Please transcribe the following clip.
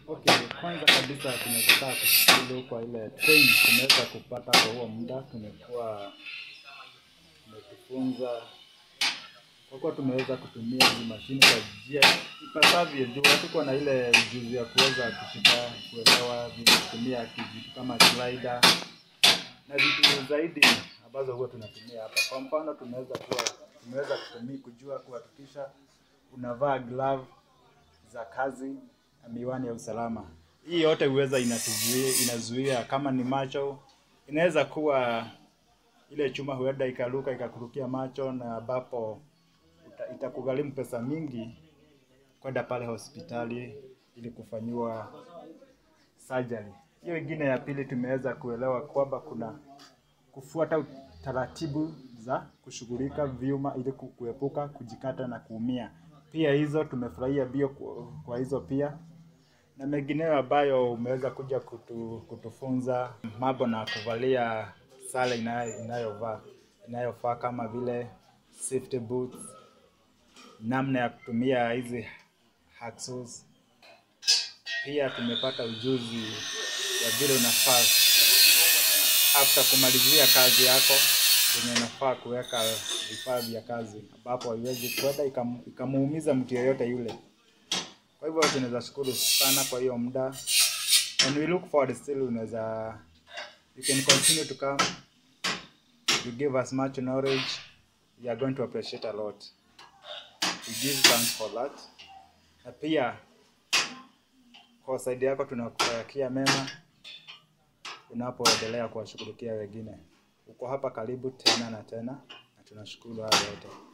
Okay, kwanza kabisa tunaweza kushukuru kwa ile training tumeweza kupata kwa huo muda. Tumekuwa tumejifunza kwa kuwa tumeweza kutumia hizi mashine kwa njia ipasavyo, juu hatukuwa na ile ujuzi ya kuweza kushika kuelewa vile kutumia vitu kama slider na vitu zaidi ambazo huwa tunatumia hapa. Kwa mfano, tunaweza kuwa tumeweza kutumia kujua kuhakikisha unavaa glove za kazi na miwani ya usalama. Hii yote huweza inatuzuia, inazuia kama ni macho, inaweza kuwa ile chuma huenda ikaruka ikakurukia macho, na ambapo uta- itakugharimu pesa mingi kwenda pale hospitali ili kufanyiwa surgery. Hiyo ingine ya pili, tumeweza kuelewa kwamba kuna kufuata taratibu za kushughulika vyuma ili ku- kuepuka kujikata na kuumia. Pia hizo tumefurahia bio kwa- kwa hizo pia na mengineyo ambayo umeweza kuja kutu, kutufunza mambo na kuvalia sare inayo- inayovaa inayofaa kama vile safety boots, namna ya kutumia hizi hacksaws. Pia tumepata ujuzi wa vile unafaa after kumalizia kazi yako venye unafaa kuweka vifaa vya kazi ambapo haiwezi kwenda ikam- ikamuumiza mtu yeyote yule. Kwa hivyo tunaweza shukuru sana kwa hiyo muda and we look forward still unaweza you can continue to come you give us much knowledge we are going to appreciate a lot we give thanks for that na pia kwa saidi yako tunakutakia mema unapoendelea kuwashughulikia wengine uko hapa karibu tena na tena na tunashukuru hayo yote